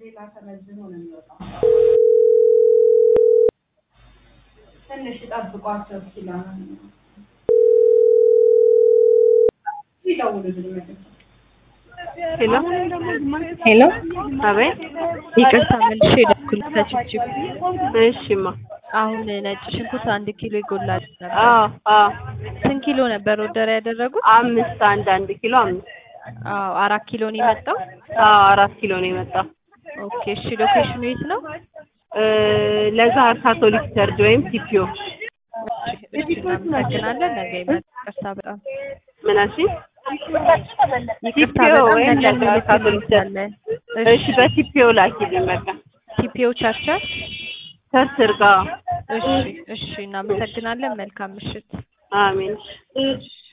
ሌላ ተመዝኖ ነው የሚወጣው። ትንሽ ጠብቋቸው እስኪ ለማንኛውም ይደውሉልኝ መልሰው። ሄሎ ሄሎ አቤት። ይቅርታ መልሼ የደወልኩት ከችብችብ እሺማ። አሁን ነጭ ሽንኩርት አንድ ኪሎ ይጎላል ነበር። አዎ አዎ። ስንት ኪሎ ነበር ኦርደር ያደረጉት? አምስት አንድ አንድ ኪሎ አምስት። አዎ አራት ኪሎ ነው የመጣው። አዎ አራት ኪሎ ነው የመጣው። ኦኬ እሺ ሎኬሽኑ የት ነው? እ ለዛር ካቶሊክ ቸርች ወይም ሲፒኦ እሺ እሺ እናመሰግናለን። ነገ ይመጣል። ይቅርታ በጣም ምን አልሽኝ? ይቅርታ ሲፒኦ በጣም ወይም ነገ ለዛር ካቶሊክ ቸርች። እንልካለን። እሺ በሲፒኦ ላኪልኝ በቃ። ቲፒኦ ቻርቻር ቸርች እርጋ። እሺ እሺ እናመሰግናለን። መልካም ምሽት። አሜን። እሺ